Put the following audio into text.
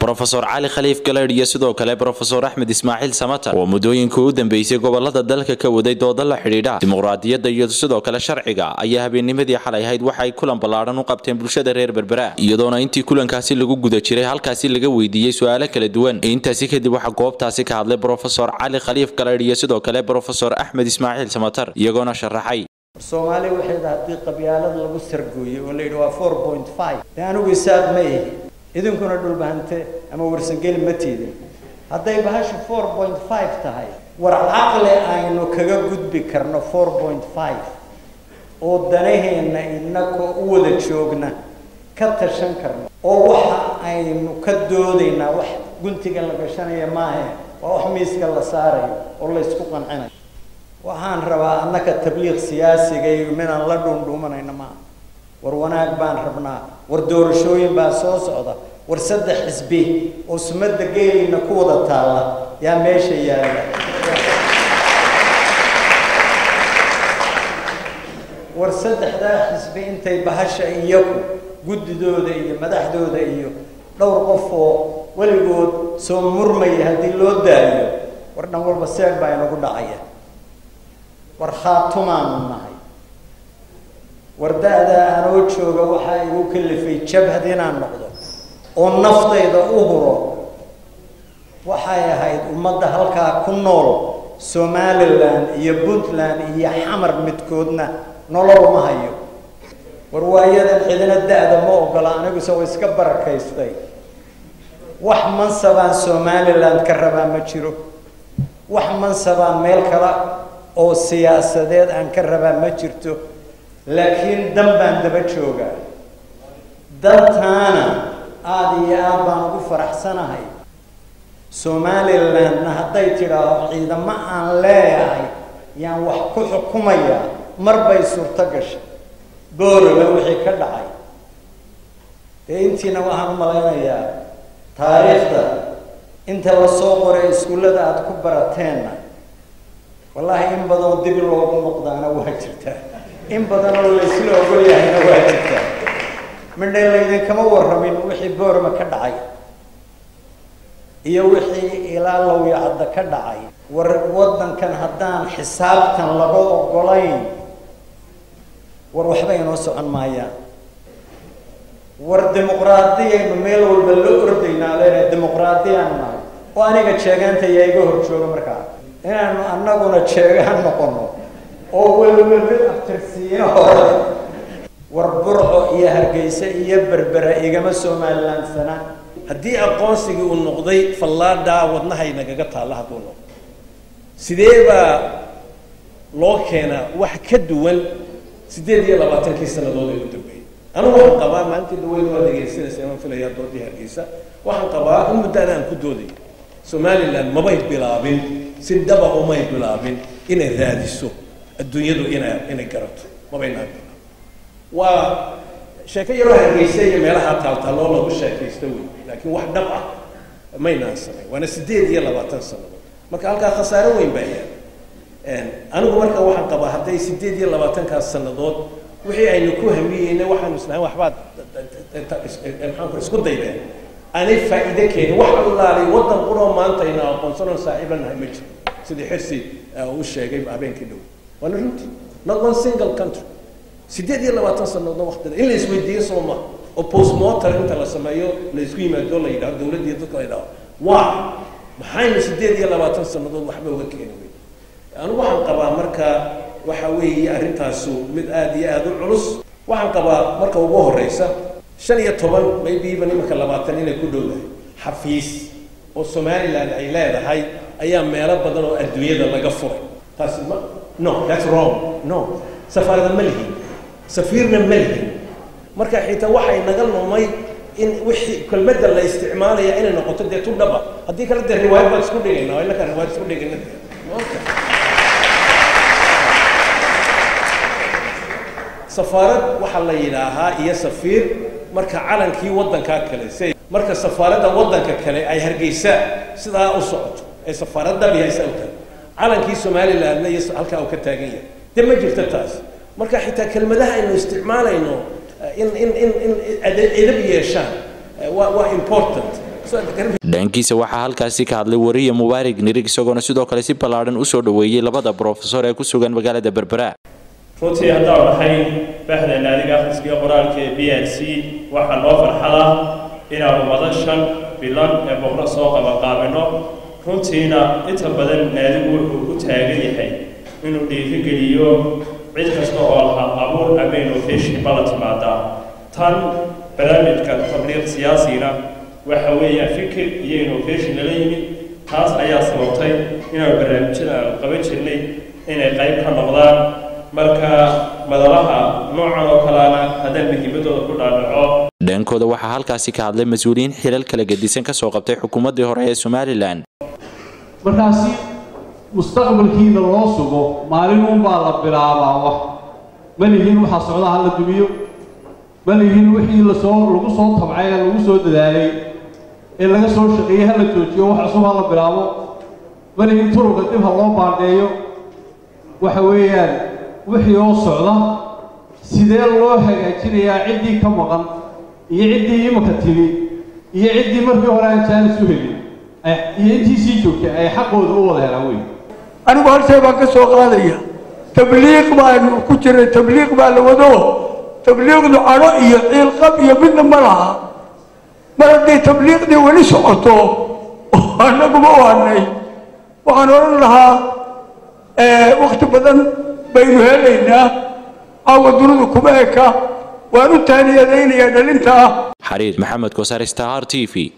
brofesor cali khaliif galeydh iyo sidoo kale brofesor axmed ismaaciil samatar oo muddooyinka u dambeysay gobolada dalka ka waday dooda la xidhiidha dimuqraadiyadda iyo sidoo kale sharciga ayaa habeennimadii xalay ahayd waxa ay kulan ballaadhan u qabteen bulshada reer berbera iyadoona intii kulankaasi lagu guda jiray halkaasi laga weydiiyey su-aalo kala duwan intaasi kadib waxaa goobtaasi ka hadlay brofesor cali khaliif galeydh iyo sidoo kale brofesor axmed ismaaciil samatar iyagoona sharaxay soomaaliya waxay da haddii qabyaalad lagu sargooyey oo la yidhi waa four point five dee anigu isaaq ma ihi idinkuna dhulbahante ama warsangeli ma tiidin hadday bahashu four point five tahay war caqli aynu kaga gudbi karno four point five oo danaheenna inakoo u wada joogna ka tashan karno oo waxa aynu ka doodaynaa wax guntiga la gashanaya maahe waa wax miiska la saarayo oo la ysku qancinayo waxaan rabaa annaka tabliiq siyaasiga iyo minaan la dhuundhuumanayna maaha war wanaag baan rabnaa war doorashooyin baa soo socda war saddex xisbi oo sumadda geelina ku wada taalla yaa meesha yaalla war saddexdaa xisbi intay bahasha iyaku guddidooda iyo madaxdooda iyo dhowr qof oo weligood soo murmaya haddii loo daayo war dhan walba seeg baa inagu dhacaya war khaatumaanu nahay war da-daa anoo jooga waxaa igu kalifay jabhad inaan noqdo oo naftayda u huro waxay ahayd ummadda halkaa ku nool somalilan iyo puntland iyo xamar midkoodna nolol ma hayo war waayadan cidina da-da ma ogola aniguse way iska barakaystay wax mansabaan somaliland ka rabaa ma jiro wax mansabaan meel kala oo siyaasadeed aan ka rabaa ma jirto laakiin dan baan daba joogaa dantaana aada iyo aad baan ugu faraxsanahay somalilandna hadday tidhaaho ciidamo aan leeyahay yaan wax ku xukumaya mar bay suurto gashay boorame wixii ka dhacay dee intiina waxaan u malaynayaa taariikhda inta lasoo qoray iskuullada aada ku barateenna wallaahi in badanoo dib loogu noqdaana waa jirtaa in badan oo laysla ogol yahayna waa jirtaa midhay laydinkama warramin wixii boorama ka dhacay iyo wixii ilaa lawyacadda ka dhacay war waddankan haddaan xisaabtan laga ogolayn war waxba inoo socon maayaan war dimuqraadiyaynu meel walba la ordaynaa leena dimuqraadiyaanu nahay oo aniga jeegaanta yaa iga hor jooga markaa inaanu annaguna jeegaan noqono oo welwelbe aftirsiino hore war burco iyo hargeysa iyo berbera igama somalilandsana haddii aqoonsigii uu noqday fallaadhaa wadnahay nagaga taalla hadduu noqdo sidee baa loo keenaa wax ka duwan siddeed iyo labaatankii sannadood ee u dambeeyey anigu waxaan qabaa maalintii dhaweyn waa dhegaysanaysa imaan filayaa doodii hargeysa waxaan qabaa in muddaana aan ku dooday somaliland mabay bilaabin si dhaba umay bilaabin inay raadiso adduunyadu ina inay garato mabaynaan bilaabin waa sheeko yaroo hargeysa iyo meelaha taaltaaloo lagu sheekaysto wey laakiin wax dhab ah maynaan samayn waana siddeed iyo labaatan sannadood marka halkaa khasaaro weyn baa yaal anigu marka waxaan qabaa hadday siddeed iyo labaatankaas sannadood wixii aynu ku hamiyeyna waxaanu islahayn waxbaad maxaanku isku daydeen aanay faa'iide keenin wax allaalay waddan quroo maanta aynu aqoonsanoon saaxiib la nahay ma jiro sidii xirsi uu sheegay habeenkii dhow waana runtii not one single country siddeed iyo labaatan sannadoodna waqtida in la isweydiiyo soo ma oo postmorter inta la sameeyo la isku yimaado la yidhaho dowladda iyo dadka la yidhaho waa maxaynu siddeed iyo labaatan sannadood waxba uga keeni wey anigu waxaan qabaa marka waxa weeye arrintaasu mid aada iyo aada u culus waxaan qabaa marka ugu horeysa shan iyo toban maybe even iminka labaatan inay ku dhowdahay xafiis oo somaliland ay leedahay ayaa meelo badan oo adduunyada laga furay taasi ma no that's wrong no safaarada ma lihin safiirna ma lihin marka xitaa waxay naga lumay in wixii kelmadda la isticmaalaya inay noqoto dee tu dhaba haddii kale dee riwaayad baan isku dhigayna waa innaka riwaayad isku dhigayna safaarad waxaa la yidhaahaa iyo safiir marka calankii waddankaa kale si marka safaaradda waddanka kale ay hargeysa sidaa u socoto ee safaaradda bihaysa u tahay calankii somalilandna iyo halkaa uu ka taagan yahay dee ma jirto taas marka xitaa kelmadaha aynu isticmaalayno in in in in edab yeeshaan waa waa important dhankiisa waxaa halkaasi ka hadlay wariye mubaarig nirig isagoona sidoo kale si ballaadhan usoo dhoweeyey labada brofesor ee ku sugan magaalada berbera runtii haddaan nahay bahda naadiga akhriska iyo qoraalka ee b l c waxaa noo farxada inaanu madashan bilan ee boqro soo qabaqaabino runtiina inta badan naadigu wuxuu u taagan yahay inuu dhiirigeliyo cid kasta oo lahaa abuur ama innovation bala timaadaa tan barnaamijka tabliiq siyaasina waxa weeyaan fikir iyo innovation lala yimid taas ayaa sababtay inaanu barnaamijyada aanu qaban jirnay inay qayb ka noqdaan marka madalaha noocan oo kaleana haddaan muhiimadooda ku dhaadhaco dhankooda waxaa halkaasi ka hadlay mas-uuliyiin xilal kala gedisan ka soo qabtay xukuumaddii hore ee somalilan markaasi mustaqbalkiina loo sugo maalinunbaa la bilaabaa wax ma lihin waxaa socda ha la dumiyo ma lihin wixii lasoo lagu soo tabcay ee lagu soo dadaalay ee laga soo shaqeeyey ha la joojiyo wax cusub ha la bilaabo ma lihin turuqa dib ha loo baadheeyo waxa weeyaan wixii oo socda sidee loo hagaajinayaa ciddii ka maqan iyo ciddii imaka timi iyo ciddii markii hore aan jaanis u helin iyo intii sii joogtay ay xaqooda u wada helaan wey anigu hortee baan ka soo qaadaya tabliiq baanu ku jiray tabliiq baa la wado tabliiqdu cadho iyo ciilqab iyo midna ma laha mar hadday tabliiqdii weli socoto oo annaguma waanay waxaan odhan lahaa wakti badan baynu helaynaa caawa dunidu kuma eka waan u taaniyadaynayaa dhalinta ah xariir maxamed kosaar star t v